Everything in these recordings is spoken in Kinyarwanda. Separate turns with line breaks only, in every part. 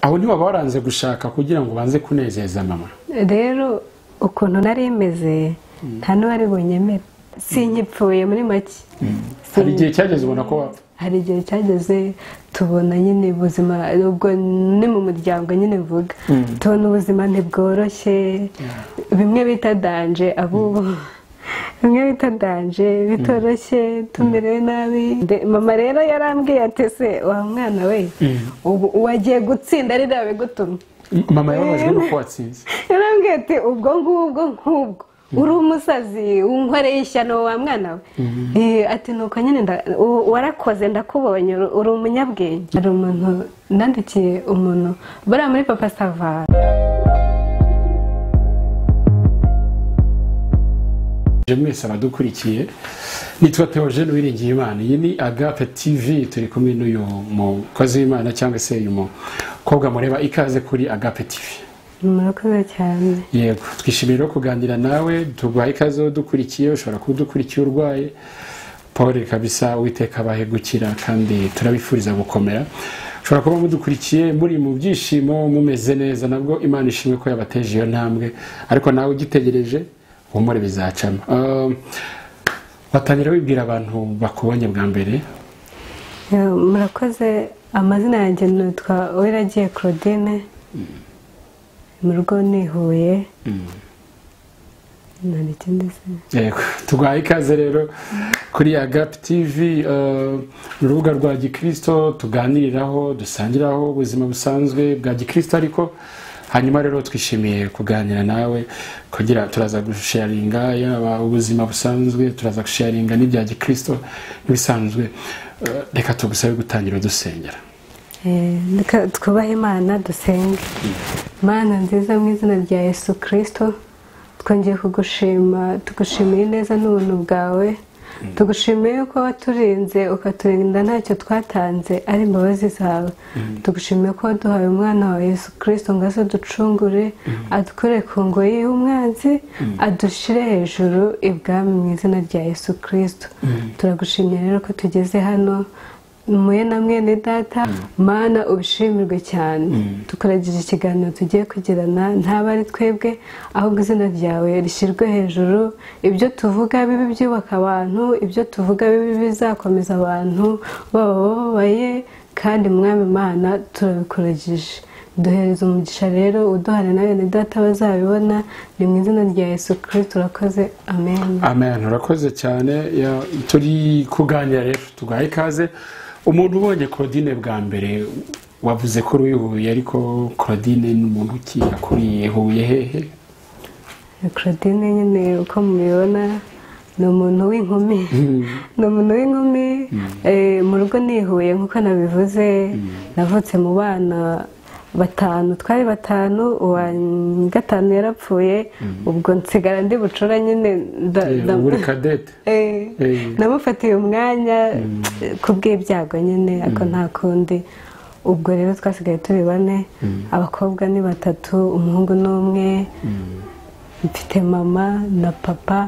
aho ntiwaba waranze gushaka kugira ngo ubanze kunezeza mama
rero ukuntu nari meze nta n'uwari bunyemere sinkipfuye muri make
hari igihe cyageze ubona ko wapfa
hari igihe cyageze tubona nyine ubuzima ubwo ni mu muryango nyine mvuga tubona ubuzima ntibworoshye bimwe bita danje abubu bimwe bita danje bitoroshye tumerewe nabi mama rero yarambwiye ati se wa mwana we ubu wagiye gutsinda ari bigutumye
mama yababajwe n'uko watsinze
yarambwiye ati ubwo ngubwo nk'ubwo uri umusazi w'inkoreye ishyano wa mwana we ati nuko nyine nda- u- warakoze ndakubonye uri- uri umunyabwenge hari umuntu nandikiye umuntu bariya muri papa savara
Je mwese abadukurikiye nitwa Theogene Uwiringiye Imana iyi ni Agape TV turi kumwe n'uyu mukozi w'Imana cyangwa se uyu mukobwa mureba ikaze kuri Agape TV
murakoze cyane
yego twishimiye rero kuganira nawe tuguha ikaze aho dukurikiye ushobora kuba udukurikiye urwaye paul kabisa uwiteka abahe gukira kandi turabifuriza gukomera ushobora kuba mudukurikiye muri mu byishimo mumeze neza nabwo imana ishimwe ko yabateje iyo ntambwe ariko nawe ugitegereje humure bizacamo Um, watangira wibwira abantu bakubonye bwa mbere
Eh, murakoze amazina yanjye nitwa uwiragiye claudine mu rugo ni huye nta n'ikindi se
yego tuguhaye ikaze rero kuri agapu tivi ni urubuga rwa gikirisito tuganiriraho dusangiraho ubuzima busanzwe bwa gikirisito ariko hanyuma rero twishimiye kuganira nawe kugira turaza gusharinga yaba ubuzima busanzwe turaza gusharinga n'ibya gikirisito n'ibisanzwe Eh, reka tugusabe gutangira dusengera
Eh, reka twubahe imana dusenge mana nziza mu izina rya yesu kirisito twongeye kugushima tugushimiye neza n'ubuntu bwawe tugushimiye yuko waturinze ukaturinda ntacyo twatanze ari imbabazi zawe tugushimiye ko waduhaye umwana wa yesu kirisito ngo aze ducungure adukure ku ngoyi y'umwanzi adushyire hejuru ibwami mu izina rya yesu kirisito turagushimye rero ko tugeze hano muye na mwene data mana ubishimirwe cyane tukuragira ikiganiro tugiye kugirana ntaba ari twebwe ahubwo izina ryawe rishyirwe hejuru ibyo tuvuga bibi byubaka abantu ibyo tuvuga bibi bizakomeza abantu baba bababaye kandi mwami mana turabikuragije duhereza umugisha rero uduhane na bene data bazabibona ni mu izina rya yesu kirisito urakoze amen
amen urakoze cyane ya- turi kuganira rero tugahe ikaze umuntu ubonye claudine bwa mbere wavuze ko uri huye ariko claudine ni umuntu ki yakuriye huye hehe
claudine nyine uko mubibona ni umuntu w'inkumi ni umuntu w'inkumi eh, mu rugo nihuye nk'uko nabivuze navutse mu bana batanu twari batanu uwa gatanu yarapfuye ubwo nsigara ndi bucura nyine nda-
Eh,
nda-
ubu uri kadete
Eh,
Eh.
namufatiye umwanya kubw'ibyago nyine ariko nta kundi ubwo rero twasigaye turi bane abakobwa ni batatu umuhungu ni umwe mfite mama na papa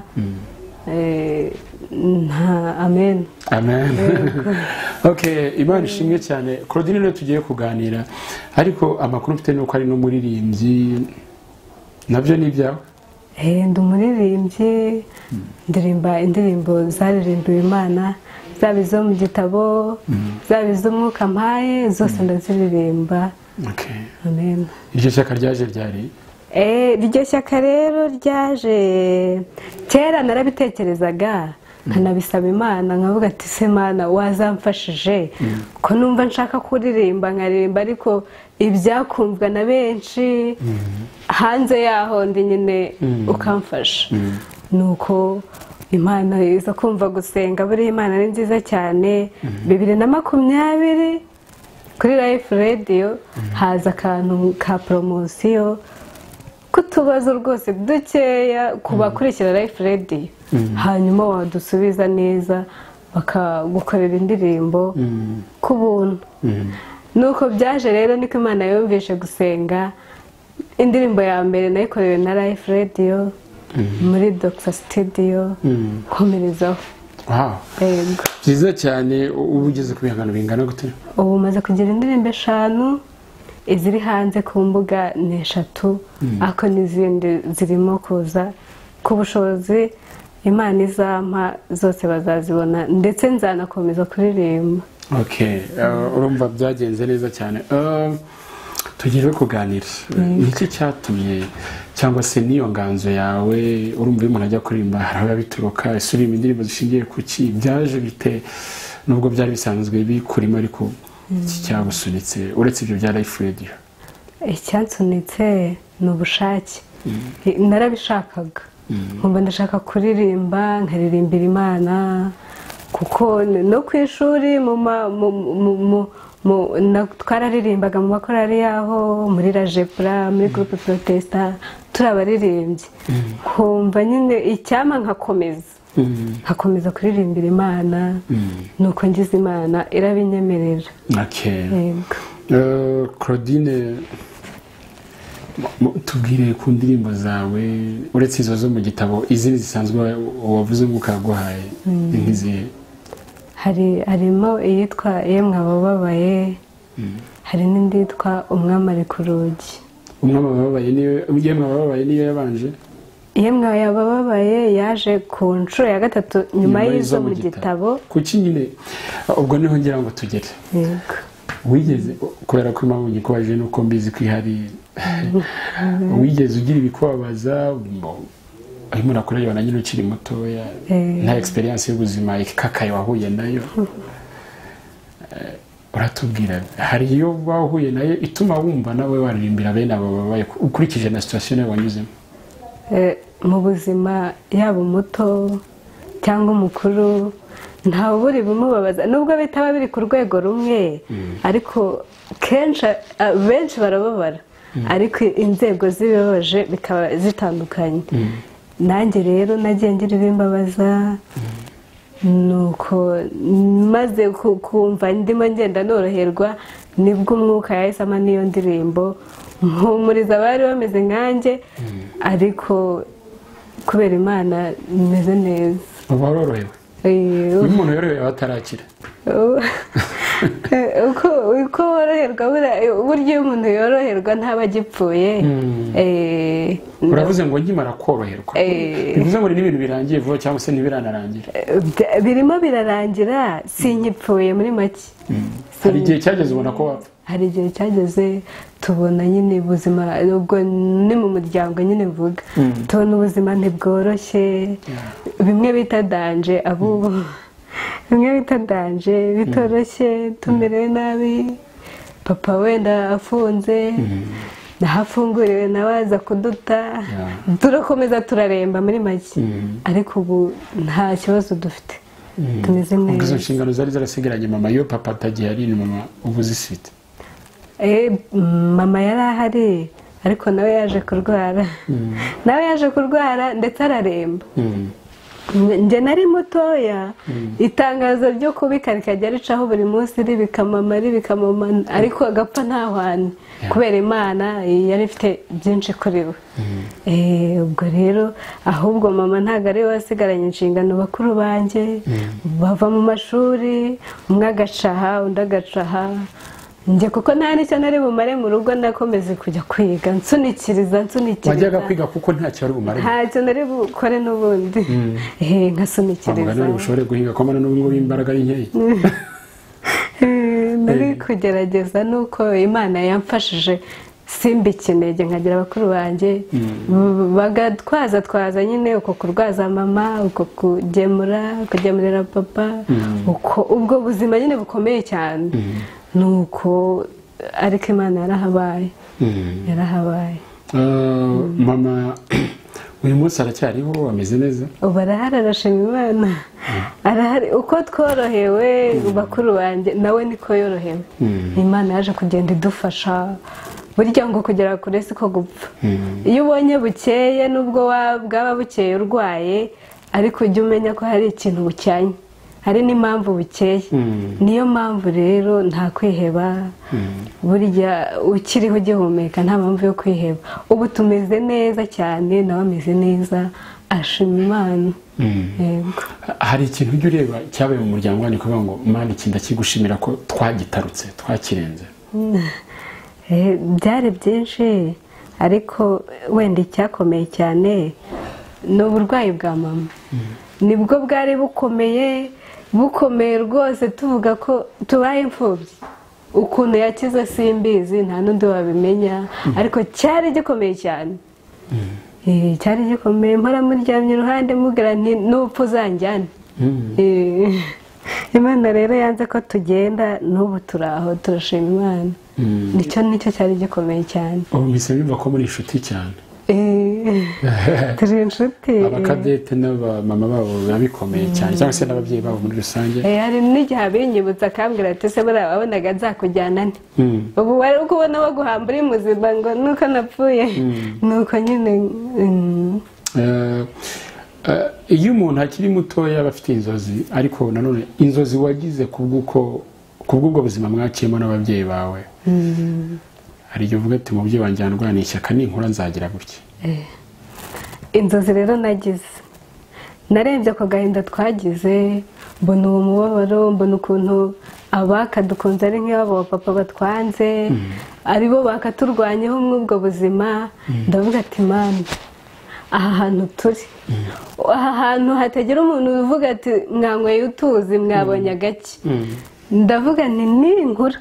eh, nta amen
amen okay imana ishimwe cyane claudine niyo tugiye kuganira ariko amakuru mfite ni uko ari n'umuririmbyi nabyo ni ibyawe
Eh, ndi umuririmbyi ndirimba indirimbo zaririmbiwe imana zaba izo mu gitabo zaba iz'umwuka mpaye zose ndaziririmba
Okay.
amen
iryo shyaka ryaje ryari
Eh, iryo shyaka rero ryaje kera narabitekerezaga nkanabisaba imana nkavuga ati se mana wazamfashije ko numva nshaka kuririmba nkaririmba ariko ibyakumvwa na benshi hanze yaho ndi nyine ukamfasha nuko imana iza kumva gusenga buriya imana ni nziza cyane bibiri na makumyabiri kuri life radio haza akantu ka poromosiyo k'utubazo rwose dukeya ku bakurikira life radio hanyuma wadusubiza neza bakagukorera indirimbo ku buntu nuko byaje rero niko imana yumvishe gusenga indirimbo ya mbere nayikorewe na life radio muri dogita sitidiyo nkomerezaho
wow
yego
byiza cyane ubu ugeze ku bihangano bingana gute
ubu maze kugira indirimbo eshanu iziri hanze ku mbuga ni eshatu ariko n'izindi zirimo kuza ku bushobozi imana izampa zose bazazibona ndetse nzanakomeza kuririmba
ok Uh, urumva byagenze neza cyane Uh, tugiye kuganira ni iki cyatumye cyangwa se n'iyo nganzo yawe urumva iyo umuntu ajya kuririmba hari aho bituruka ese uririmba indirimbo zishingiye ku ki byaje bite nubwo byari bisanzwe bikurimo ariko iki cyagusunitse uretse ibyo bya life radio
icyansunitse ni ubushake narabishakaga nkumva ndashaka kuririmba nkaririmbira imana kuko no ku ishuri mu ma- mu- mu- mu- mu- na- twararirimbaga mu makorari yaho muri rajepura muri gurupe porotesita turi abaririmbyi nkumva nyine icyama nkakomeza nkakomeza kuririmbira imana nuko ngize imana irabinyemerera
ok
yego
Uh, claudine mu- mu- tubwire ku ndirimbo zawe uretse izo zo mu gitabo izindi zisanzwe wa- wavuze ngo ukaguhaye ni nk'izihe
hari harimo iyitwa yemwe abababaye hari n'indi yitwa umwamare ku rugi
umwami ababaye niyo yemwe ababaye niyo yabanje
yemwe abababaye yaje ku nshuro ya gatatu nyuma y'izo mu gitabo
kuki nyine ubwo niho ngira ngo tugere
yego
wigeze kubera ko impamvu ngikubajije nuko mbizi ko ihari wigeze ugira ibikubabaza mu- urimo urakureba na nyine ukiri mutoya
Eh.
nta egisperiyanse y'ubuzima ikakaye wahuye nayo Eh, uratubwira hari iyo wahuye nayo ituma wumva nawe waririmbira bene abo babaye ukurikije na situwasiyo nawe wanyuzemo
Eh, mu buzima yaba umuto cyangwa umukuru ntawe uburi bumubabaza nubwo bitaba biri ku rwego rumwe ariko kenshi a- benshi barababara ariko inzego zibibabaje bikaba zitandukanye nanjye rero nagiye ngira ibimbabaza nuko maze ku- kumva ndimo ngenda noroherwa nibwo umwuka yahisemo n'iyo ndirimbo mpumuriza abari bameze nkanjye ariko kubera imana meze neza
uba warorohewe
Eh,
iyo umuntu yorohewe aba atarakira
uko uko woroherwa buriya- burya iyo umuntu yoroherwa ntaba agipfuye Eh,
uravuze ngo nkimara koroherwa
Eh.
bivuze ngo ni n'ibintu birangiye vuba cyangwa se ntibiranarangira
eh, bya- birimo birarangira sinkipfuye muri make
hari
Sin-
igihe cyageze ubona ko wapfa
hari igihe cyageze tubona nyine ubuzima ubwo ni mu muryango nyine mvuga tubona ubuzima ntibworoshye bimwe bita danje abubu bimwe bita danje bitoroshye tumerewe nabi papa wenda afunze naho afunguriwe nawe aza kuduta turakomeza turaremba muri make ariko ubu nta kibazo dufite tumeze
ubwo izo
neza
nshingano zari zarasigaranye mama iyo papa atagihari ni mama uba uzifite
Eh, mama yari ahari ariko nawe yaje kurwara nawe yaje kurwara ndetse araremba njye nari mutoya itangazo ryo kubika rikajya ricaho buri munsi ribikamama ribikamama ariko agapfa nta hwani kubera imana yari ifite byinshi kuri we Eh, ubwo rero ahubwo mama ntabwo ari we wasigaranye inshingano bakuru banjye bava mu mashuri umwe agacaha undi agacaha njye kuko nta n'icyo nari bumare mu rugo ndakomeza kujya kwiga nsunikiriza nsunikiriza
wajyaga kwiga kuko ntacyo wari bumare
ntacyo nari bukore n'ubundi Eh,
kwa muganga
nkasunikiriza
ntabwo ushobore guhinga ko mbona n'ubwo ngubu imbaraga ari nkeya
Eh, nari kugerageza nuko imana yamfashije simba ikinege nkagira abakuru banjye b- bagatwaza twaza nyine uko kurwaza mama uko kugemura kugemurira papa uko ubwo buzima nyine bukomeye cyane nuko ariko imana yarahabaye yarahabaye
Eh, mama uyu munsi aracyariho ameze neza
ubu arahari arashima imana arahari uko tworohewe bakuru banjye nawe niko yorohewe imana yaje kugenda idufasha burya ngo kugera kure si ko gupfa iyo ubonye bukeye nubwo wa- bwaba bukeye urwaye ariko ujya umenya ko hari ikintu bucyanye hari n'impamvu bukeye niyo mpamvu rero nta kwiheba burya ukiriho ugihumeka nta mpamvu yo kwiheba ubu tumeze neza cyane nawe ameze neza ashima imana yego
hari ikintu ujya ureba cyabaye mu muryango wanyu kuvuga ngo mani iki ndakigushimira ko twagitarutse twakirenze
Eh, byari byinshi ariko wenda icyakomeye cyane ni uburwayi bwa mama nibwo bwari bukomeye bukomeye rwose tuvuga ko tubaye imfubyi ukuntu yakize simbizi nta n'undi wabimenya ariko cyari gikomeye cyane Eh, cyari gikomeye mpora muryamye iruhande mubwira nti n'upfa uzanjyane Eh, imana rero yanze ko tugenda n'ubu turi aho turashima imana nicyo nicyo cyari gikomeye cyane
ubu mbese bimva ko muri inshuti cyane
Eh, turi inshuti
abakadete n'abamama babo biba bikomeye cyane cyangwa se n'ababyeyi babo muri rusange
Eh, hari n'igihe abinyibutsa akambwira ati se buriya wabonaga nzakujyana nte
Mm.
ubu wari ukubona baguhamba uri muzima ngo nuko napfuye nuko nyine mm,
Eh, eh, iyo umuntu akiri mutoya aba afite inzozi ariko nanone inzozi wagize kubw'uko kubw'ubwo buzima mwakiyemo n'ababyeyi bawe hari igihe uvuga ati mubyeyi wanjye yarwaniye ishyaka ninkura nzagira gutya
inzozi rero nagize narebye ako gahinda twagize mbona uwo mubabaro mbona ukuntu abaka dukunze ari nk'abo papa batwanze aribo bakaturwanyeho muri ubwo buzima ndavuga ati mani aha hantu turi aha hantu hatagira umuntu uvuga ati mwanyweye utuzi mwabonye agake ndavuga nti ninkura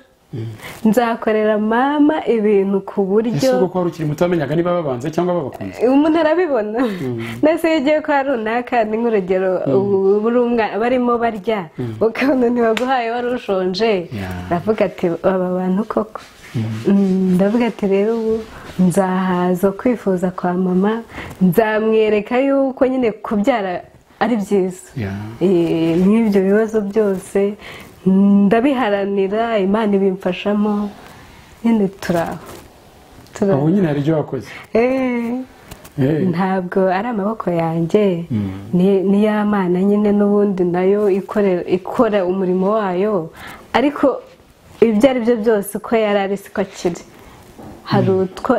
nzakorera mama ibintu ku
ese
buryo
ubwo ko wari ukiri muto wamenyaga niba babanze cyangwa babakunze
umuntu arabibona ndetse iyo ugiye kwa runaka ni nk'urugero ubu uri umwana barimo barya ukabona ntibaguhaye wari ushonje
Yeah.
ndavuga ati aba bantu koko Mm, ndavuga ati rero ubu nzahaza kwifuza kwa mama nzamwereka yuko nyine kubyara ari byiza
Yeah.
Eh, nk'ibyo bibazo byose ndabiharanira imana ibimfashamo nyine turi aho turi aho
ubu nyine hari ibyo wakoze
Eh.
Eh,
ntabwo ari amaboko yanjye ni- ni ya mana nyine n'ubundi nayo ikorera- ikora umurimo wayo ariko ibyo ari byo byose uko yari ari siko akiri hari utwo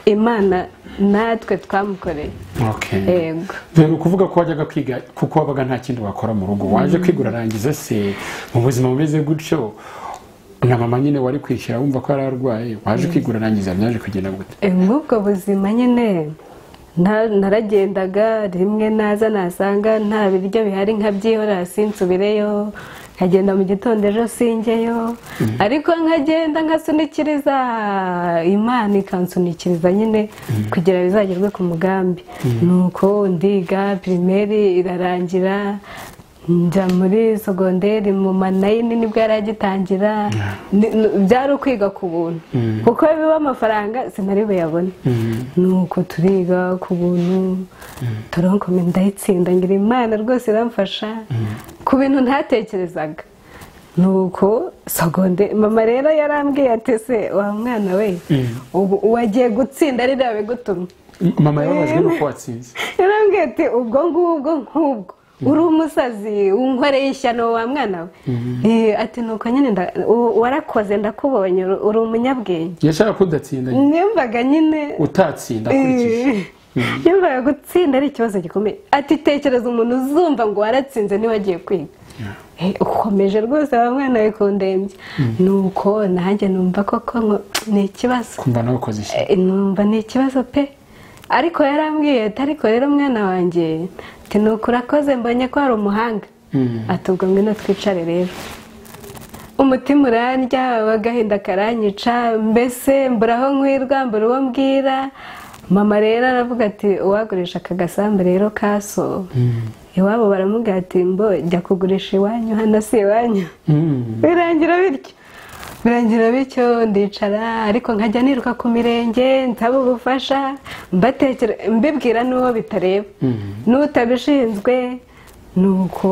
imana natwe twamukoreye
okay.
yego
dore ukuvuga ko wajyaga kwiga kuko wabaga nta kindi wakora mu rugo waje kwiga urarangiza se mu buzima bumeze gutyo na mama nyine wari kwishyura wumva ko yari arwaye waje kwiga urarangiza byaje kugenda gute
Eh, muri ubwo buzima nyine nta- naragendaga rimwe naza nasanga nta biryo bihari nkabyihorera sinsubireyo nkagenda mu gitondo ejo singeyo ariko nkagenda nkasunikiriza imana ikansunikiriza nyine kugira bizagerwe ku mugambi nuko ndiga pirimeri irarangira njya muri segonderi mu manayini nibwo yari agitangira Ni- ni- byari ukwiga ku buntu kuko biba amafaranga sinari buyabone nuko turiga ku buntu turakomeye ndayitsinda ngira imana rwose iramfasha ku bintu ntatekerezaga nuko segonde mama rero yarambwiye ati se wa mwana we ubu wagiye gutsinda ari nawe gutumye
mama yababajwe nuko watsinze
yarambwiye ati ubwo ngubwo nk'ubwo uri umusazi unkoreye ishyano wa mwana we Eh, ati nuko nyine nda- u- warakoze ndakubonye uri- uri umunyabwenge
yashaka ko udatsinda nyine.
nimbaga nyine
utatsinda akurikije
Eh, nimbaga gutsinda ari ikibazo gikomeye ati tekereza umuntu uzumva ngo waratsinze ntiwagiye kwiga Eh, ukomeje rwose wa mwana we kundembya nuko nanjye numva koko ngo ni ikibazo
kumva nawe ukoze ishyaka
Eh, numva ni ikibazo pe ariko yarambwiye ati ariko rero mwana wanjye ati nuko urakoze mbonye ko hari umuhanga
Mm.
ati ubwo ngwino twicare rero umutima urandya agahinda karanyica mbese mbura aho nkwirwa mbura uwo mbwira mama rero aravuga ati uwagurisha aka gasambu rero kaso iwabo baramubwira ati mbo jya kugurisha iwanyu hano si iwanyu
Mm.
birangira bityo birangira bityo ndicara ariko nkajya niruka ku mirenge nsaba ubufasha mbatekera mbibwira n'uwo bitareba n'utabishinzwe nuko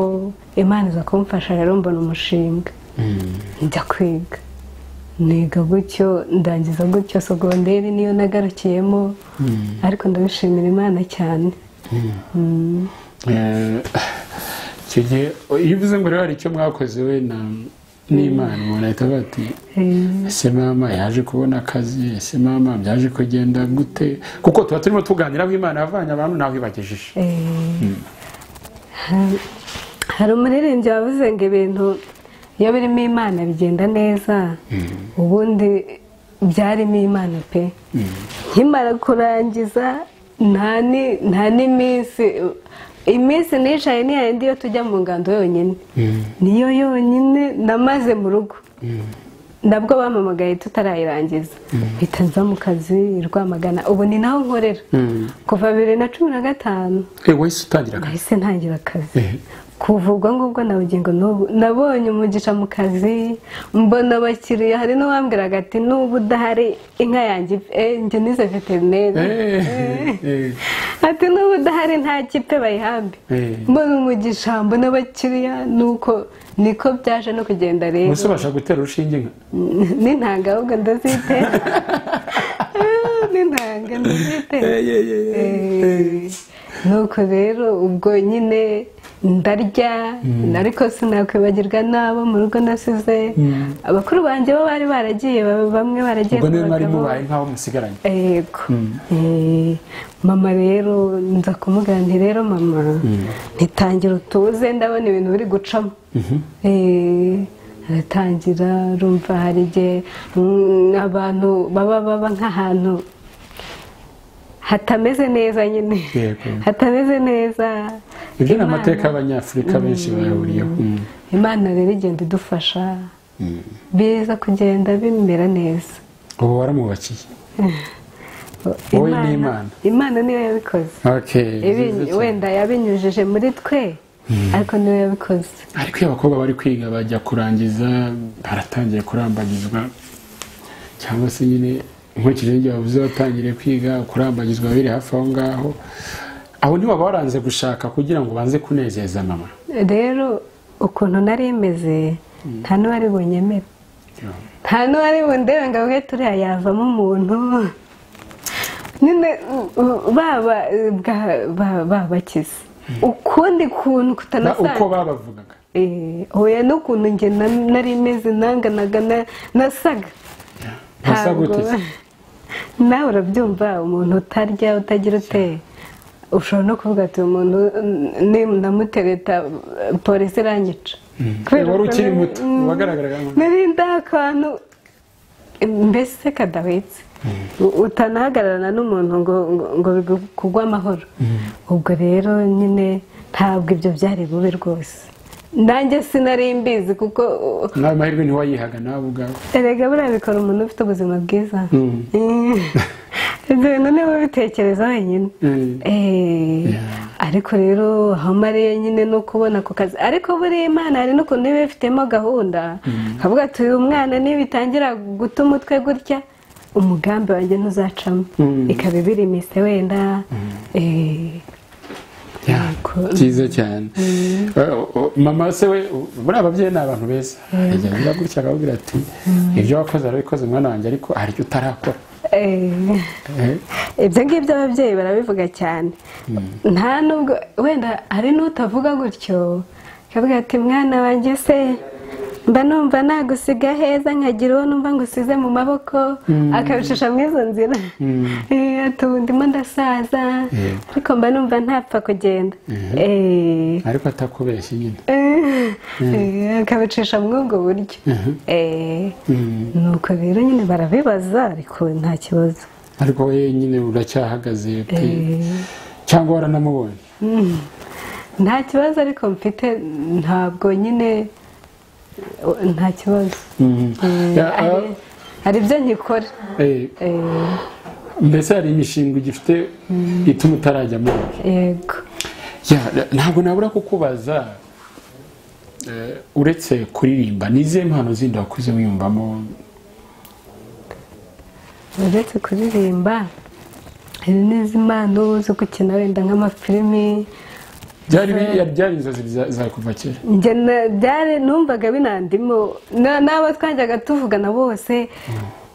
imana iza kumfasha rero mbona umushinga njya kwiga niga gutyo ndangiza gutyo segonderi niyo nagarukiyemo ariko ndabishimira imana cyane
Eh, icyo gihe iyo uvuze ngo rero hari icyo mwakoze we na n'imana umuntu ahita avuga ati ese mama yaje kubona akazi ese mama byaje kugenda gute kuko tuba turimo tuganira aho imana yavanye abantu naho ibagejeje
Ha- hari umuririmbyi wavuze ngo ibintu iyo birimo imana bigenda neza ubundi byarimo imana pe nkimara kurangiza nta ni- nta n'iminsi iminsi nicaye ni yayindi yo tujya mu ngando yonyine niyo yonyine namaze mu rugo nabwo bampamagaye tutarayirangiza mpita nza mu kazi i rwamagana ubu ni naho nkorera kuva bibiri na cumi na gatanu
eh wahise utangira akazi
nahise ntangira akazi
Eh.
kuva ubwo ngubwo na bugingo n'ubu nabonye umugisha mu kazi mbona abakiriya hari n'uwambwiraga ati n'ubu udahari inka yanjye ipfe." Eh, njye nize veterineri
Eh, eh,
ati n'ubu udahari nta kipe bayihambe
Eh.
mbona umugisha mbona abakiriya nuko niko byaje no kugenda rero
ubuse ubasha gutera urushinge inka
n'intanga ahubwo ndazitera Eh, n'intanga ndazitera
Eh, eh, eh, eh, eh.
nuko rero ubwo nyine ndarya ariko sinakwibagirwa n'abo mu rugo nasize abakuru banjye bo bari baragiye ba- bamwe baragiye
ubwo niyo mwari
abagabo.
mubaye nk'aho musigaranye
yego Eh, mama rero nza kumubwira nti rero mama ntitangira utuze ndabona ibintu biri gucamo Eh, aratangira rumva hari igihe mm, abantu baba baba nk'ahantu hatameze neza nyine
Yego.
hatameze neza
ibyo ni
Imana-
amateka y'abanyafurika benshi bayahuriyeho Mm.
imana rero igenda idufasha biza kugenda bimera neza
ubu waramwubakiye Wowe ni Imana.
imana niyo yabikoze
Okay,
Ibi-
nziza cyane.
wenda yabinyujije muri twe ariko niyo yabikoze
ariko iyo abakobwa bari kwiga bajya kurangiza baratangiye kurambagizwa cyangwa se nyine nkurikije n'ibyo bavuze batangiriye kwiga kurambagizwa biri hafi aho ngaho aho ntiwaba waranze gushaka kugira ngo ubanze kunezeza mama
rero ukuntu nari imeze nta n'uwari bunyemere nta n'uwari bundebe ngo avuge turiya yavamo umuntu nyine baba babakize ukundi kuntu
Na- uko
kutanasanzwe
babavugaga
Eh, oya n'ukuntu njye na- nari meze nanganaga na- nasaga
Wasa
Ntabwo-
gute se?
nawe urabyumva umuntu utarya utagira uteye ushobora no kuvuga ati uyu muntu ni- ndamutereta polisi iranyica Kubera
wari ukiri
ukuntu-
muto,
Mm.
wagaragaraga nkaho-
nari ndi akantu mbese kadahwitse U- utanahagararana n'umuntu ngo ngo- ngo bigu- kugwe amahoro ubwo rero nyine ntabwo ibyo byari bube rwose nanjye sinari mbizi kuko uh,
nawe mahirwe ntiwayihaga nawe ubwawe
erega buriya bikora umuntu ufite ubuzima bwiza
Mm.
Eh, ibyo bintu niba ubitekereza wenyine
Mm.
Eh, ariko rero aho mariye nyine no kubona ako kazi ariko buriya imana hari n'ukuntu iba ifitemo gahunda kavuga ati uyu mwana nibitangira guta umutwe gutya umugambi wanjye ntuzacamo
Mm.
ikaba ibiri imise wenda eh,
Ya,
Yego.
byiza cyane Eh, o- mama se we u- buriya ababyeyi ni abantu beza ajya agira gutya akababwira ati ibyo wakoze warabikoze mwana wanjye ariko hari icyo utarakora
eh,
Eh,
ibyo ngibyo ababyeyi barabivuga cyane nta nubwo wenda hari n'utavuga gutyo akavuga ati mwana wanjye se mba numva nagusiga heza nkagira uwo numva ngo usize mu maboko akabicisha muri izo nzira Eh, ati ubu ndimo ndasaza ariko mba numva ntapfa kugenda Eh,
ariko atakubeshye nyine
eh, eh, akabicisha muri ubwo buryo Eh,
Mm.
nuko rero nyine barabibaza ariko nta kibazo
ariko we nyine uracyahagaze pe
Eh.
cyangwa waranamubonye
nta kibazo ariko mfite ntabwo nyine nta kibazo
Mm.
Eh,
Ya, ah,
hari- hari ibyo nkikora
eh,
Eh,
mbese hari imishinga ugifite ituma utarajya mubona
yego
Ya, na- ntabwo nabura kukubaza eh, uretse kuririmba ni izihe mpano zindi wakuze wiyumvamo
uretse kuririmba hari n'izimpano zo gukina wenda nk'amafilimi
byari bi- byari inzozi za- za kuva kera
njye na- byari numvaga binandimo na- n'abo twajyaga tuvugana bose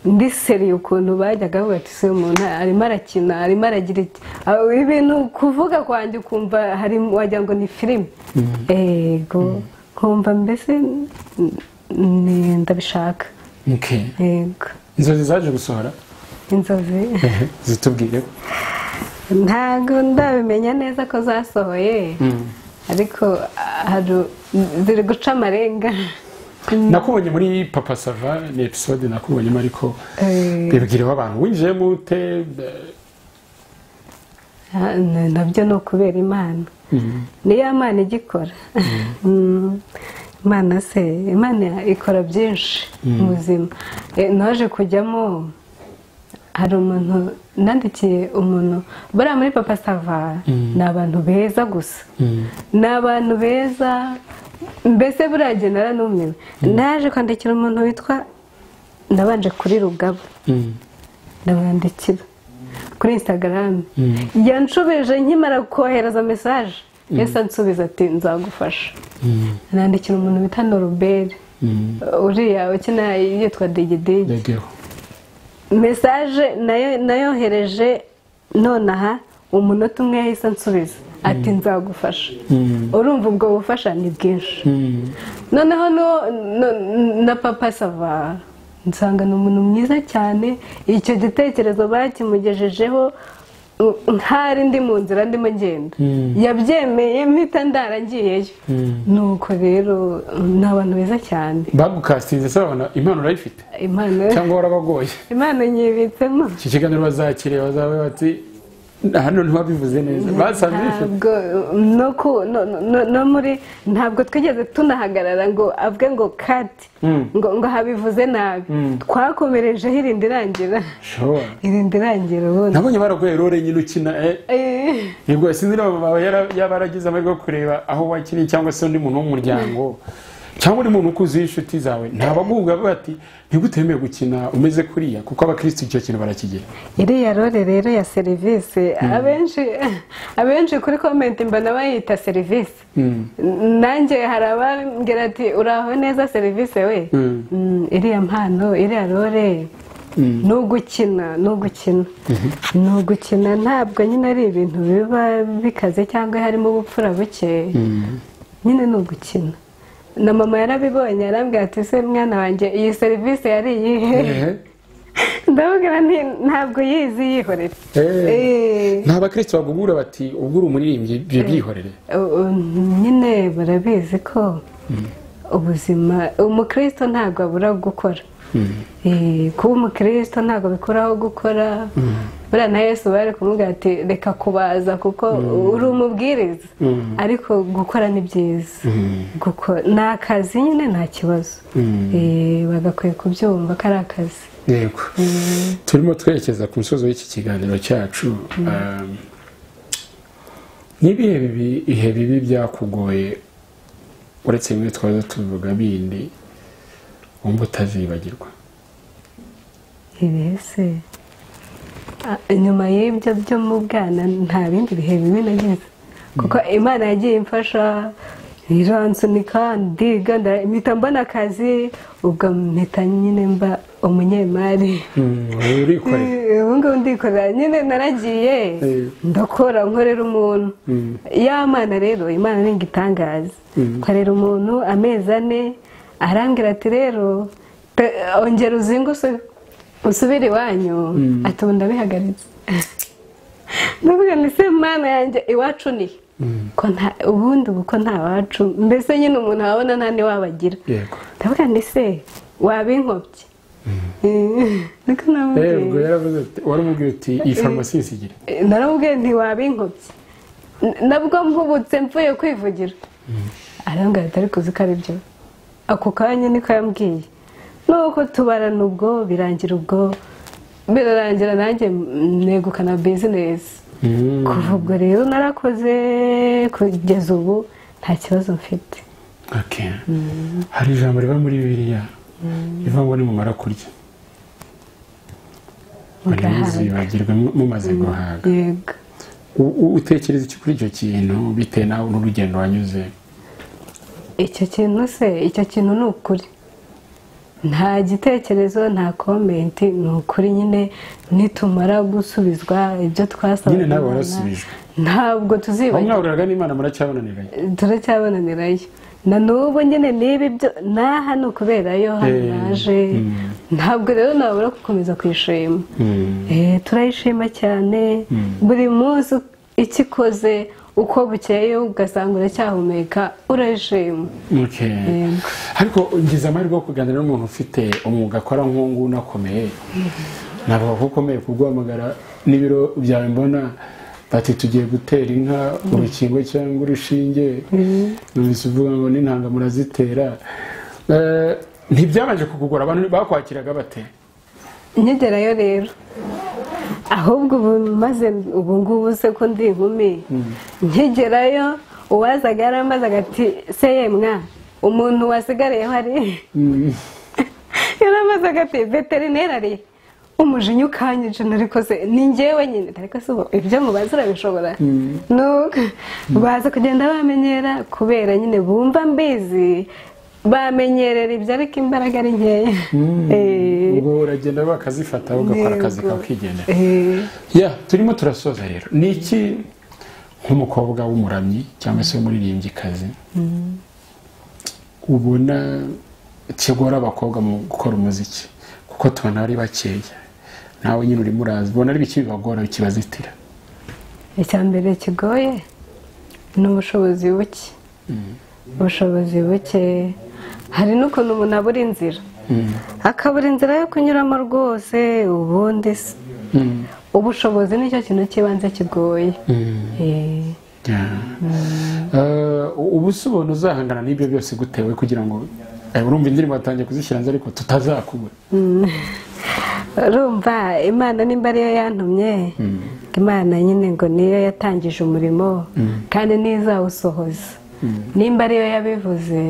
ndi seriye ukuntu bajyaga bavuga ati se umuntu arimo arakina arimo aragira iki Aho ibintu kuvuga kwanjye ukumva hari wagira ngo ni filime yego nkumva mbese n- n- ndabishaka
Okay.
yego
inzozi zaje gusohora
inzozi
zitubwireho
ntabwo ndabimenya neza ko zasohoye ariko ah, hari- ziri guca amarenga
nakubonye muri papa sava ni episode nakubonyemo ariko bibwiriwe abantu winjiyemo ute
Ah, na- nabyo ni ukubera imana niyo imana igikora Mm, imana se imana ikora byinshi mu buzima Eh, naje kujyamo hari umuntu nandikiye umuntu bariya muri papa sava ni abantu beza gusa ni abantu beza mbese buriya jye naranumiwe naje kwandikira umuntu witwa nabanje kuri rugabo
Mm.
ndamwandikira kuri instagram yanshubije nkimara kohereza mesaje yahise ansubiza ati nzagufasha nandikira umuntu bita noruberi uriya ukina yitwa digidigi
ndegeho
mesaje nayo- nayohereje nonaha umunota umwe yahise ansubiza ati nzagufasha urumva ubwo bufasha ni bwinshi noneho no- no- na papa sava nsanga ni umuntu mwiza cyane icyo gitekerezo bakimugejejeho uh, nk'ari ndi mu nzira ndimo ngenda yabyemeye mpita ndara ngiyeyo nuko rero um, ni abantu beza cyane
bagukasitinze se babona impano urayifite
impano
cyangwa warabagoye
impano nyibitsemo
iki kiganiro bazakire bazabe bati hano ntiwabivuze neza basanze bifite
ntabwo no ku- no- no- no muri ntabwo twigeze tunahagarara ngo abwe ngo kati
Mm.
ngo ngo habivuze nabi twakomerejeho irindi irangira
Sure.
irindi irangira ubundi
nabonye baraguye rore nyine ukina eh,
Eh,
nibwo sinzi niba baba yara- yaba yaragize amahirwe yo kureba aho wakiriye cyangwa se undi muntu w'umuryango cyangwa undi muntu ukuzi w'inshuti zawe ntabaguhuga bati ntigutemeye gukina umeze kuriya kuko abakirisitu icyo kintu barakigira
iriya role rero ya serivisi abenshi abenshi kuri komenti mbona bayita serivisi nanjye hari abambwira ati uraho neza serivisi we
Mm.
Mm, iriya mpano iriya role ni ugukina ni ugukina ni ugukina ntabwo nyine ari ibintu biba bikaze cyangwa harimo ubupfura buke nyine ni ugukina na mama yarabibonye yarambwira ati se mwana wanjye iyi serivisi yari iyihe
Ehe.
ndababwira nti ntabwo yizi yihorera
Eh.
Eh,
nta bakirisitu baguhura bati ubwo uri umuririmbyi byo byihorere
u- u- nyine barabizi ko ubuzima umukristo ntabwo abura gukora Eh, kuba umukristo ntabwo bikuraho gukora buriya na yesu bari kumubwira ati reka kubaza kuko uri umubwiriza ariko gukora ni byiza Guko- ni akazi nyine nta kibazo Eh, bagakwiye kubyumva ko ari akazi
yego turimo twerekeza ku musozi w'iki kiganiro cyacu Um, ni ibihe bibi- ibihe bibi byakugoye uretse bimwe twaza tuvuga bindi wumva utazibagirwa
ibese nyuma y'ibyo byo mu bwana nta bindi bihe bibi nagize kuko imana yagiye imfasha iransunika ndiga nda- mpita mbona akazi ubwo mpita nyine mba umunyemari
wowe urikorera
ubu ngubu ndikorera nyine naragiye
Eh.
ndakora nkorera umuntu ya mana rero imana ni igitangaza nkorera umuntu amezi ane arambwira ati rero te- ongera uzinga usu- usubire iwanyu ati ubu ndabihagaritse ndavuga ngo ese mana yanjye iwacu ni he?" ko nta ubundi ubu ko nta wacu mbese nyine umuntu wabona nta niwabagira
yego
ndavuga ngo ese waba inkobyi niko namubwiye.
yego yaravuze ati waramubwira uti iyi farumasi isigire
Eh, naramubwiye nti waba inkobyi N- nabwo mpubutse mvuye kwivugira arambwira atari kuzi ko ari byo ako kanya niko yambwiye nuko tubarana ubwo birangira ubwo birarangira nanjye mm, negukana bizinesi kuva ubwo rero narakoze kugeza ubu nta kibazo mfite
Okay. hari ijambo riva muri bibiliya riva ngo nimumara kurya bari muzibagirwe mu- mumaze guhaga
yego
U- u- utekereza iki kuri icyo kintu bitewe nawe n'urugendo wanyuze
icyo kintu se icyo kintu ni ukuri nta gitekerezo nta komenti ni ukuri nyine nitumara gusubizwa ibyo twasabaga
Nyine nawe
Imana,
warasubijwe.
ntabwo
aho
tuzibagirwa
mwahuriraga n'imana muracyabonaniranye
turacyabonanirayo na n'ubu nyine niba ibyo naha ni ukuberayo hano
Eh,
naje ntabwo rero nabura gukomeza kuyishima Eh, turayishima cyane buri munsi icyo ikoze uko bukeye ugasanga uracyahumeka urajima
Okay.
Yego.
ariko ngize amahirwe yo kuganira n'umuntu ufite umwuga akora nk'uwo unakomeye navuga ko ukomeye kubwamagara n'ibiro byawe mbona bati tugiye gutera inka urukingo cyangwa urushinge numvise uvuga ngo n'intanga murazitera Eh, ntibyabanje kukugora abantu bakwakiraga bate
nkigerayo rero ahubwo ubu maze ubu ngubu se ko ndi inkumi nkigerayo uwazaga yaramaze agati se yemwa umuntu wasigariyeho ari
Mm.
yaramaze agati veterineri ari umujinya ukanyije narikoze ni njyewe nyine ariko se ubu ibyo mubazi urabishobora nuko baza kugenda bamenyera kubera nyine bumva mbizi bamenyerera ibyo ariko imbaraga ari nkeya Eh.
ubwo uragenda bakazifata ugakora akazi kawe ukigendera
Eh,
ya turimo turasoza rero ni iki nk'umukobwa w'umuramyi cyangwa se w'umuririmbyikazi ubona kigora abakobwa mu gukora umuziki kuko tubona ari bakeya nawe nyine urimo uraza ubona ari iki bibagora kibazitira
icya mbere kigoye ni ubushobozi buke ubushobozi buke hari n'ukuntu umuntu abura inzira akabura inzira yo kunyuramo rwose ubundi se
Mm.
ubushobozi nicyo kintu cy'ibanze kigoye
Mm.
Eh,
Ya. Eh, ubu se ubona uzahangana n'ibyo byose gutewe kugira ngo eh, urumva indirimbo watangiye kuzishyira hanze ariko tutazakubura
mm. urumva imana nimba ariyo yantumye imana nyine ngo niyo yatangije umurimo kandi n'izawusohoza nimba ariyo yabivuze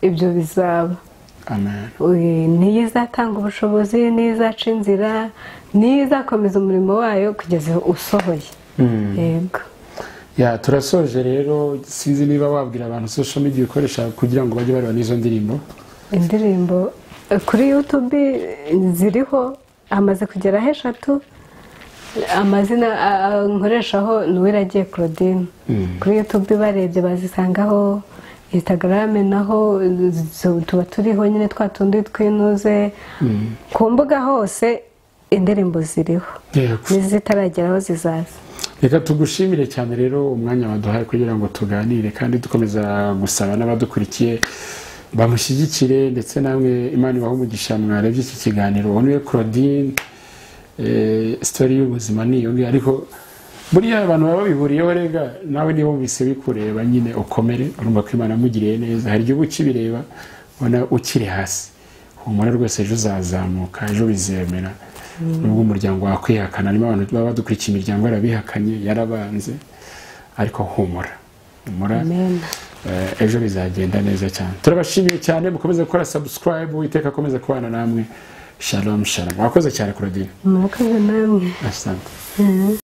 ibyo bizaba
amen
Oye, niyo izatanga ubushobozi niyo izaca inzira niyo izakomeza umurimo wayo kugeza usohoye
Mm.
yego
ya turasoje rero sinzi niba wabwira abantu social media ukoresha kugira ngo bajye bareba n'izo ndirimbo
indirimbo eh, kuri yutube ziriho amaze kugeraho eshatu amazina a- a- nkoreshaho ni uwiragiye claudine kuri yutube barebye bazisangaho instagram naho zo- tuba turiho nyine twa tundi twinuze ku mbuga hose indirimbo ziriho n'izitarageraho zizaza
reka tugushimire cyane rero umwanya waduhaye kugira ngo tuganire kandi dukomeza gusaba n'abadukurikiye bamushyigikire ndetse namwe imana ibahe umugisha mwarebye iki kiganiro ubone claudine eh, story y'ubuzima ni iyo ngiyo ariko buriya abantu baba babihuriyeho rega nawe niba wumvise bikureba nyine ukomere urumva ko imana yamugiriye neza hari igihugu ukibireba ubona ukiri hasi humura rwose ejo uzazamuka ejo bizemera nubwo umuryango wakwihakana harimo abantu baba badukurikiye imiryango yarabihakanye yarabanze ariko humura humura
Amen.
Eh, ejo bizagenda neza cyane turabashimiye cyane mukomeze gukora subscribe uwiteka akomeze kubana namwe shalom shalom wakoze cyane kuradira
murakoze namwe
asante